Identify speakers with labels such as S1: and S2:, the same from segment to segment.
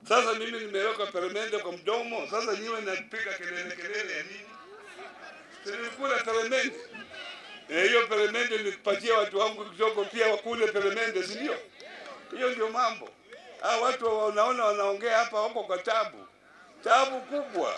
S1: Sasa mimi nimeweka peremende kwa mdomo, sasa niwe napiga kelele kelele ya nini? Si nilikula peremende Eh, hiyo peremende nipatie watu wangu kidogo pia wakule peremende, si ndio? Hiyo ndio mambo. Ah, watu wanaona wanaongea hapa wako kwa tabu, tabu kubwa,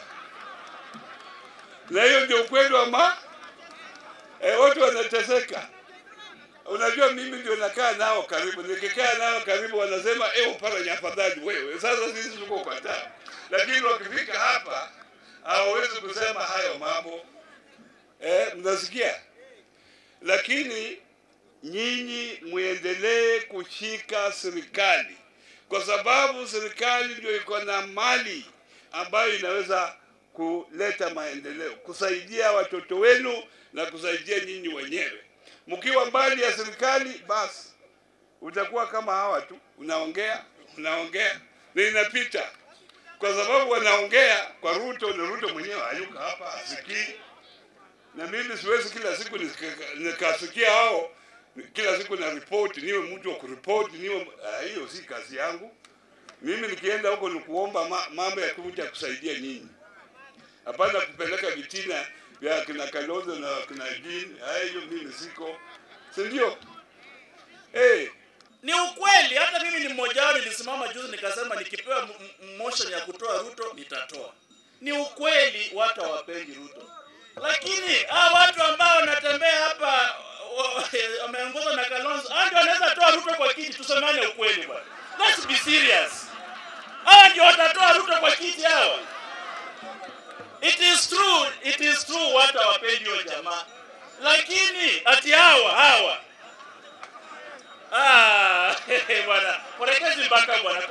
S1: na hiyo ndio ukweli wa ma eh, watu wanateseka. Unajua, mimi ndio nakaa nao karibu, nikikaa nao karibu wanasema eh, Oparanya afadhali wewe. Sasa sisi tuko kwa tabu, lakini wakifika hapa hawawezi kusema hayo mambo eh, mnasikia? Lakini nyinyi muendelee kushika serikali, kwa sababu serikali ndio iko na mali ambayo inaweza kuleta maendeleo, kusaidia watoto wenu na kusaidia nyinyi wenyewe. Mkiwa mbali ya serikali, basi utakuwa kama hawa tu, unaongea unaongea na inapita, kwa sababu wanaongea kwa Ruto na Ruto mwenyewe hayuko hapa, asikii na mimi siwezi kila siku nika- nikasikia hao kila siku na ripoti, niwe mtu wa kuripoti, niwe ah, hiyo si kazi yangu. Mimi nikienda huko ni kuomba ma, mambo ya kuja kusaidia nyinyi, hapana kupeleka vitina vya kina Kalonzo na kina Jean. Ah, hiyo mimi siko, si ndio? Eh,
S2: Ni ukweli, hata mimi ni mmoja wao. Nilisimama juzi nikasema nikipewa m- m- motion ya kutoa Ruto nitatoa. Ni ukweli, watu hawapendi Ruto, lakini hawa watu ambao wanatembea hapa wa- wameongozwa na Kalonzo, hao ndio wanaweza toa Ruto kwa kiti. Tusemane ukweli bwana, let's be serious. Hawa ndio watatoa Ruto kwa kiti hawa. It is true, it is true, watu hawapendi hiyo jamaa, lakini ati hawa hawa Ah, bwana, porekezi mpaka bwana.